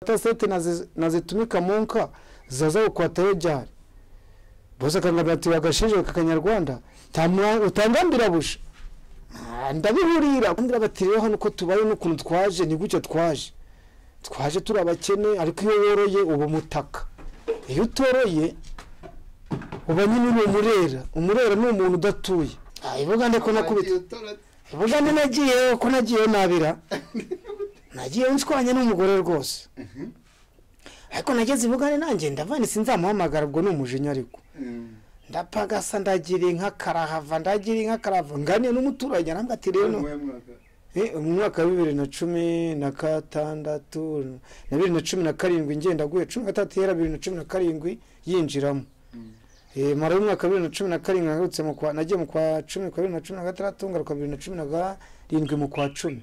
state nazitumika mu nka zaza gukwatayo jyari bose akangabira ati wagashinje kakanyarwanda utangambira busha ndabihurira bandira bati rero hano uko tubaye n'ukuntu twaje ni gutyo twaje twaje turi abakene ariko iyo woroye uba umutaka iyo utoroye uba nyine uri umurera umurera ni umuntu udatuye ibugande ko nakubita ibugande nagiyeho ko nagiyeho nabira nagiyeho nshwanye n'umugore rwose ariko nageze ibugande nanjye ndavane sinzamuhamagara ubwo ni umujinya ariko ndapagasa ndagira inka karahava ndagira inka karahava nganiye n'umuturage arambwa ati rero mu mwaka wa bibiri na cumi na gatandatu na bibiri na cumi na karindwi ngenda aguye cumi na gatandatu yera bibiri na cumi na karindwi yinjiramo mara y'umwaka wa bibiri na cumi na karindwi ngarutse mu kwa nagiye mu kwa cumi kwa bibiri na cumi na gatandatu ngaruka bibiri na cumi na karindwi mu kwa cumi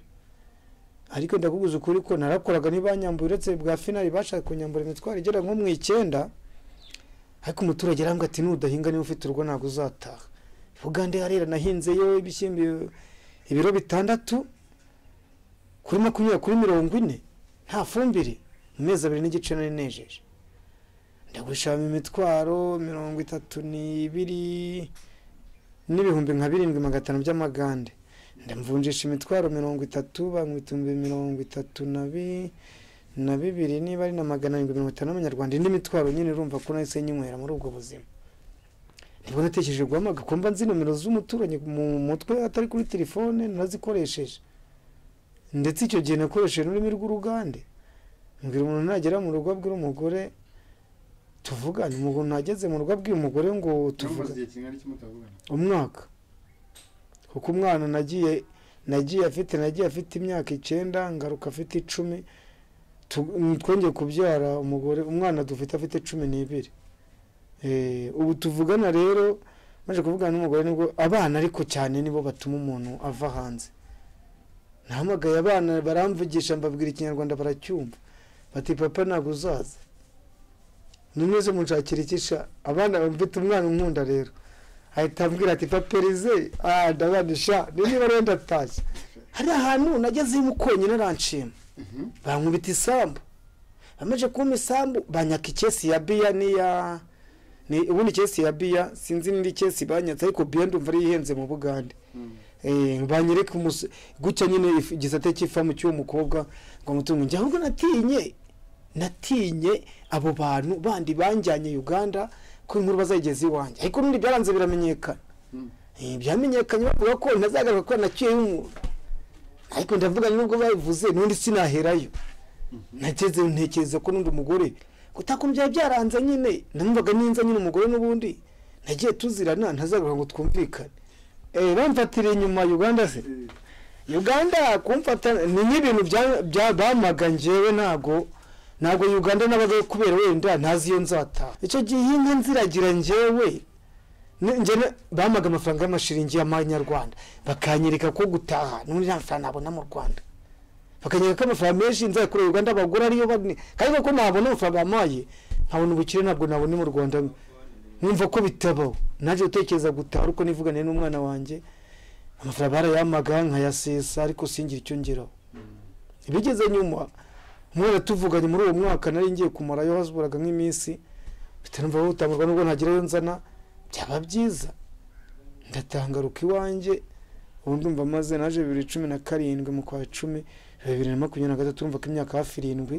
ariko ndakuguza ukuri ko narakoraga n'ibanyambuye uretse bwa finari bashaka kunyambura imitwaro igera nko mu icyenda ariko umuturage arambwira ati nudahinga niba ufite urugo ntabwo uzataha ubugande harera nahinzeyo ibishyimbo ibiro bitandatu kuri makumyabiri kuri mirongo ine nta fumbire mu mezi abiri n'igice nari nejeje ndagurishamo imitwaro mirongo itatu n'ibiri n'ibihumbi nka birindwi magana atanu by'amagande ndamvunjisha imitwaro mirongo itatu bamwita ibihumbi mirongo itatu na bibiri na bibiri niba ari na magana arindwi mirongo itanu y'amanyarwanda indi mitwaro nyine urumva ko nahise nyinywera muri ubwo buzima nibwo natekereje guhamaga ko mba nzi nomero z'umuturanyi mu mutwe atari kuri telefone nazikoresheje ndetse icyo gihe nakoresheje n'ururimi rw'urugande mbwira umuntu nagera mu rugo abwira umugore tuvugane umuntu nageze mu rugo abwira umugore ngo tuvugane umwaka kuko umwana nagiye nagiye afite nagiye afite imyaka icyenda ngaruka afite icumi twongeye kubyara umugore umwana dufite afite cumi n'ibiri ubu tuvugana rero maze kuvugana n'umugore nibwo abana ariko cyane nibo batuma umuntu ava hanze nahamagaye abana baramvugisha mbabwira ikinyarwanda baracyumva bati papa ntabwo uzaza nimeze munshakira ikisha abana mfite umwana unkunda rero ahita ambwira ati papa erize ndabanisha niba rero ndatashye hari ahantu nageze konyine aranshima bankubita isambu bamaze kumpa isambu banyaka ikesi ya biya n'iya ni ubundi ikesi ya biya sinzi n'indi kesi banyatse ariko biya ndumva ari ihenze mu bugande banyereka gutya nyine igisate cy'ifamu cy'uwo mukobwa ngo mutungo njye ahubwo natinye natinye abo bantu bandi banjyanye uganda ko inkuru bazayigeza iwanjye ariko n'ubundi byaranze biramenyekana byamenyekanye bavuga ko ntazagaruka ko naciyeho umuntu ariko ndavuga nubwo babivuze n'undi sinaherayo nageze ntekereza ko n'undi mugore byaba byaranze nyine namvaga ninza nyine umugore n'ubundi nagiye tuzirana ntazagaruka ngo twumvikane bamfatira inyuma uganda se uganda kumfata ni nk'ibintu bamaga ngewe ntabwo ntabwo uganda n'abagaye kubera wenda ntazi iyo nzataha icyo gihe inka nziragira ngewe bamaga amafaranga y'amashiringi y'amanyarwanda bakanyereka ko gutaha n'ubundi nta mafaranga nabona mu rwanda bakanyereka ko amafaranga menshi nzakorera uganda abagura ariyo bane kandi ko nabona amafaranga bamaye nkabona ubukire ntabwo nabona mu rwanda numva ko bitabaho naje gutekereza gutaha ariko nivugane n'umwana wanjye amafaranga barayamaga nkayasesa ariko singira icyo ngeraho bigeze nyuma umwana tuvuganye muri uwo mwaka nari ngiye kumarayo hazuburaga nk'iminsi bitanumva bawutangurwa nubwo ntagirayo nzana byaba byiza ndatangaruka iwanjye ubu ndumva maze naje bibiri cumi na karindwi mu kwa cumi bibiri na makumyabiri na gatatu urumva ko imyaka hafi irindwi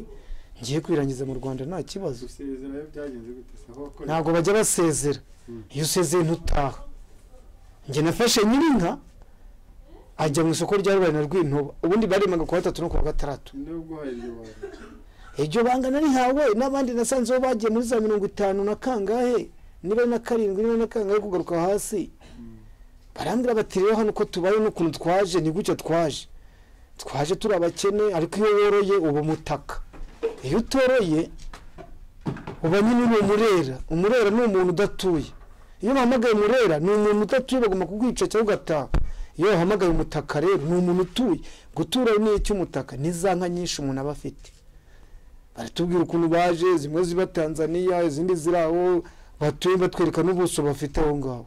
ngiye kwirangiza mu rwanda nta kibazo ntabwo bajya basezera iyo usezeye ntutaha njye nafashe nyirinka ajya mu isoko rya rubanda rw'intuba ubundi barimaga ku wa gatatu no ku wa gatandatu iryo banga narihawe n'abandi nasanzeho bagiye muri za mirongo itanu na kangahe niba na karindwi niba na kangahe kugaruka hasi barambwira bati rero hano uko tubaye n'ukuntu twaje ni gutyo twaje twaje turi abakene ariko iyo woroye uba umutaka iyo utoroye uba nyine uri umurera umurera ni umuntu udatuye iyo uhamagaye umurera ni umuntu udatuye bagomba kukwica cyangwa ugataha iyo wahamagaye umutaka rero ni umuntu utuye gutura ni icy'umutaka ni za nka nyinshi umuntu aba afite baratubwira ukuntu baje zimwe ziba tanzaniya izindi ziri aho batuye batwereka n'ubuso bafite aho ngaho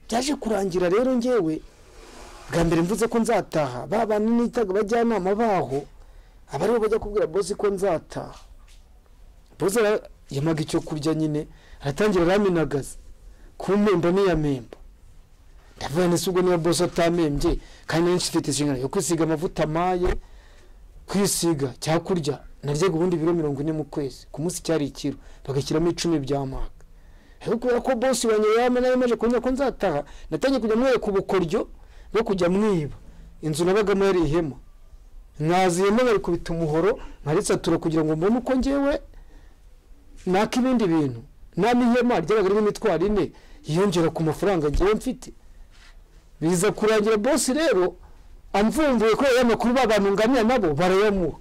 byaje kurangira rero ngewe bwa mbere mvuze ko nzataha ba bantu nitaga abajyanama baho aba aribo bajya kubwira bosi ko nzataha bosi ara- yamaga icyo kurya nyine aratangira araminagaza kumpemba ntiyamemba ndavuga nese ubwo niba bosi atamembye kandi nari nsifite inshingano yo kwisiga amavuta amaye kwisiga cya kurya naryaga ubundi biro mirongo ine mu kwezi ku munsi cyari ikiro bagashyiramo icumi by'amaka ariko kubera ko bosi wanjye yaba nawe maze kunyura ko nzataha natangiye kujya mwereka ubukoryo bwo kujya mwiba inzu nabagamo yari ihema mwaziyemo bari kubita umuhoro nkaritsaturo kugira ngo mbone uko ngewe naka ibindi bintu naba ihema ryabaga ririmo imitwaro ine yiyongera ku mafaranga ngewe mfite biza kurangira bosi rero amvumbuye ko aya makuru b'abantu nganira nabo barayamuha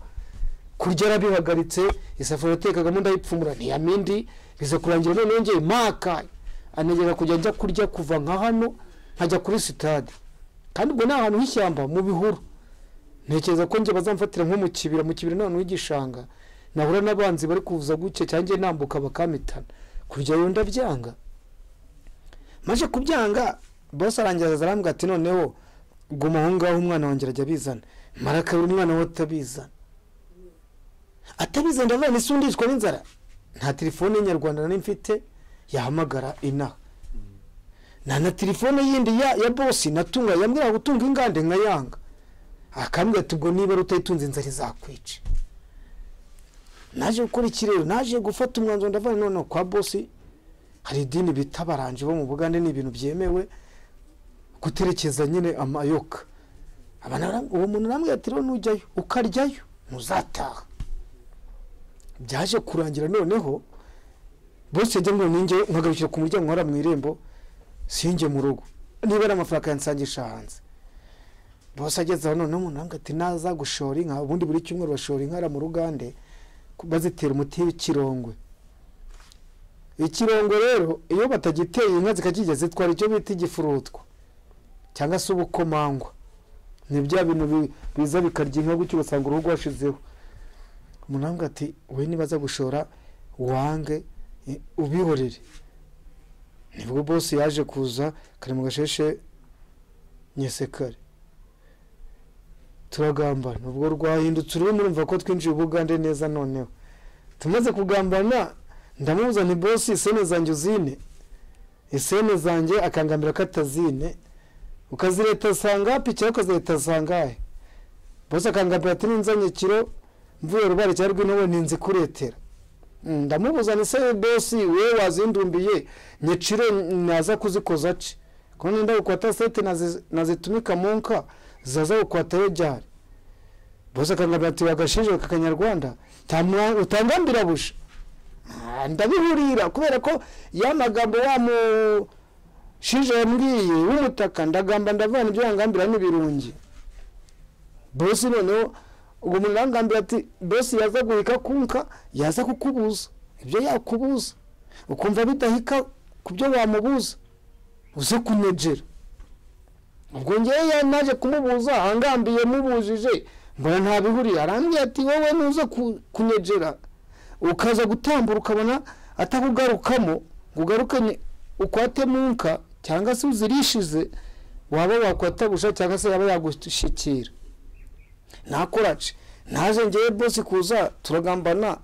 kurya yarabihagaritse isafuriya yatekagamo ndayipfumura ntiyamindi biza kurangira noneho ngewe makaye anegera kujya njya kurya kuva nka hano nkajya kuri sitade kandi ubwo ni ahantu h'ishyamba mu bihuru ntekereza ko njye bazamfatira nko mu kibira mu kibira ni ahantu h'igishanga nahura n'abanzi bari kuvuza gutya cyangwa njye nambuka bakamitana kurya yo ndabyanga maze kubyanga bose arangiza aza arambwira ati noneho guma aho ngaho umwana wanjye arajya abizana marakabira umwana we atabizana atabizana ndavuga ni sundishwa n'inzara nta telefone nyarwanda nari mfite yahamagara inaha nta na telefone yindi ya ya bosi natunga yambwira gutunga ingande nkayanga akambwira ati ubwo niba rutayitunze inzara izakwica naje gukora iki rero naje gufata umwanzuro ndavuga noneho kwa bosi hari idini bita abaranje bo mu bugande ni ibintu byemewe guterekeza nyine amayoka Abantu bara- uwo muntu arambwira ati rero nujyayo ukaryayo ntuzataha byaje kurangira noneho bose yajya ngo ninjye nkagarukira ku muryango nkora mu irembo sinjye mu rugo niba ari amafaranga yansangisha hanze bose ageze aho noneho umuntu arambwira ati naza gushora inka ubundi buri cyumweru bashora inka mu rugande bazitera umuti w'ikirongwe ikirongwe rero iyo batagiteye inka zikakirya zitwara icyo bita igifurutwa cyangwa se ubukomangwa ni bya bintu bi- biza bikarya inka gutyo ugasanga uruhu rwashizeho umuntu aravuga ati we nibaza gushora wange i- ubihorere nibwo bosi yaje kuza kari mu gasheshe nyesekare turagambana ubwo rwahindutse ururimi urumva ko twinjiye ubugande neza noneho tumaze kugambana ndamubuza nti bosi isene zanjye uzine isene zanjye akangambira ko atazine ukazireta asanga pikira ukazireta asangahe bosi akangambira ati ninzanye kiro mvuye rubare cyangwa rw'intebe ninzi kuretera Mm, ndamubuza ni se bosi we wazindumbiye nyeciro naza kuzikoza ci ko nenda gukwata sete nazi- nazitumika mu nka zaza gukwatayo jari bosi akangambira ati wagashinje kakanyarwanda ntamwa- utangambira busha Ah, ndabihurira kubera ko ya magambo wa mushije yambwiye w'umutaka ndagamba ndavana ibyo yangambira n'ibirungi bosi noneho ubwo umuntu arangambira ati bosi yaza guhika kunka yaza kukubuza ibyo yakubuza ukumva bidahika ku byo wamubuza uze kunegera ubwo ngewe ya- naje kumubuza angambiye mubujije mbona nta bihuriye arambwira ati wowe nuze ku- kunegera ukaza gutambura ukabona atakugarukamo ngo ugarukane ukwate munka cyangwa se uzirishize waba wakwatabusha cyangwa se yaba yagushikira nakorace naje ngewe bosi kuza turagambana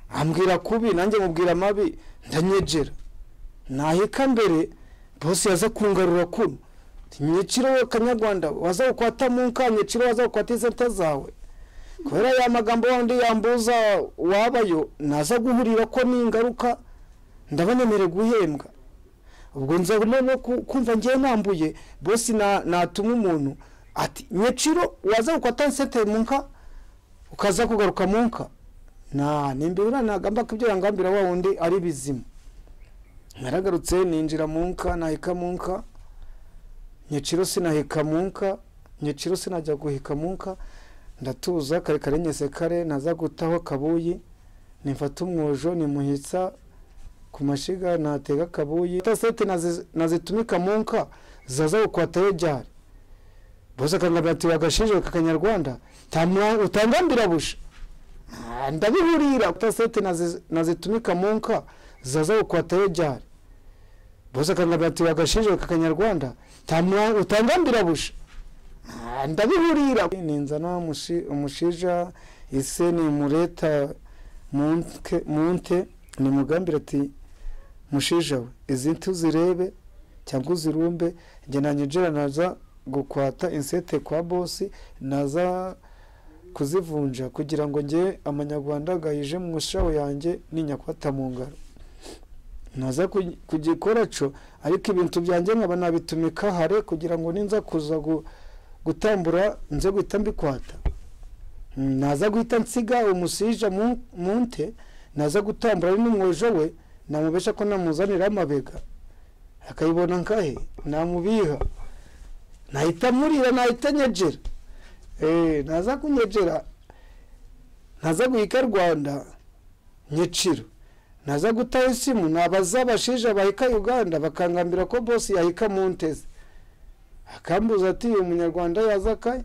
ambwira kubi nanjye mubwira amabi ndanyegera naheka mbere bosi yaza kungarura kuno nyiciro we kanyarwanda waza gukwata munka nyiciro waza gukwata izeta zawe kubera ya magambo yandi yambuza wabayo naza guhurira ko n'ingaruka ndabanyemerera guhembwa ubwo nza no ku- kumva ngewe nambuye bosi na- natuma umuntu ati nyeciro waza gukata sete mu nka ukaza kugaruka mu nka nta nimbibura nagamba ko ibyo yangambira wa wundi ari bizima naragarutse ninjira mu nka naheka mu nka nyeciro sinaheka mu nka nyeciro sinajya guheka mu nka ndatuza kare kare nyese kare naza gutaho akabuyi nimfata umwojo nimuhitsa ku mashiga natega akabuyi tasete nazi- nazitumika mu nka zaza gukwatayo jari bose akangambira ati wagashinje kakanyarwanda ntamwa- utangambira busha Ah, ndabihurira tasete nazi- nazitumika mu nka zaza gukwatayo jari bose akangambira ati wagashinje kakanyarwanda ntamwa- utangambira busha Ah, ndabihurira ninzana umushi- umushinja ise nimureta munte munte nimugambira ati mushinja we izi ntuzirebe cyangwa uzirumbe njye nanyinjira naza gukwata insete kwa bosi naza kuzivunja kugira ngo njye amanyarwanda agayije mu shaho yanjye n'inyakwata mu ngaro naza ku- kugikora cyo ariko ibintu byanjye nkaba nabitumika hare kugira ngo ninza kuza gu gutambura nze guhita mbikwata Mm, naza guhita nsiga umusija mu- munte naza gutambura ari n'umwojo we namubesha ko namuzanira amabega akayibona nkahe namubiha nahita murira nahita nyegera Eh, naza kunyegera naza guhika rwanda nyeciro naza gutaha isimu nabaza abashija bahika uganda bakangambira ko bosi yahika munteze akambuza ati uyu munyarwanda yaza kaye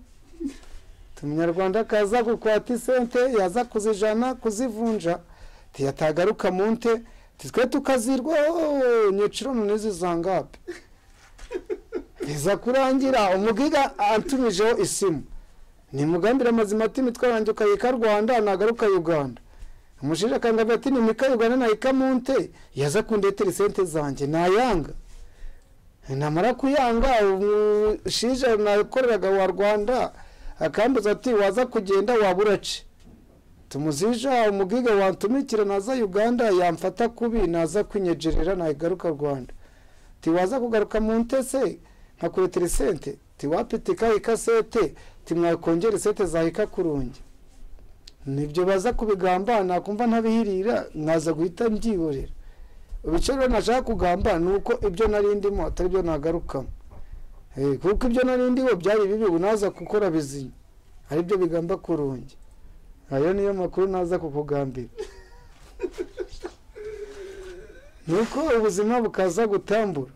umunyarwanda kaza gukwata isente yaza kuzijana kuzivunja tiyatagaruka mu nte twe tukazirwa "Oh, nyeciro none zizangape biza kurangira umugiga atumijeho isimu nimugambira amazima ati imitwe yanjye ukayika rwanda nagaruka uganda umushinja akangambira ati nimika uganda nayika mu nte yaza kundetera isente zanjye nayanga namara kuyanga umushinja nakoreraga wa rwanda akambuza ati waza kugenda waba urace tumushinja umugiga wantumikira naza uganda yamfata kubi naza kwinyegerera nagaruka rwanda tiwaza kugaruka mu ntese nkakuretera isente tiwapitika ikasete timwakongera isente zahika kurungi nibyo baza kubigamba nakumva ntabihirira nkaza guhita mbyihorera ibice rero nashaka kugamba ni uko ibyo nari ndimo atari byo nagarukamo Eh, kuko ibyo nari ndiho byari bibi ubu naza gukora bizinya ari byo bigamba kurungi ayo niyo makuru naza kukugambira ni uko ubuzima bukaza gutambura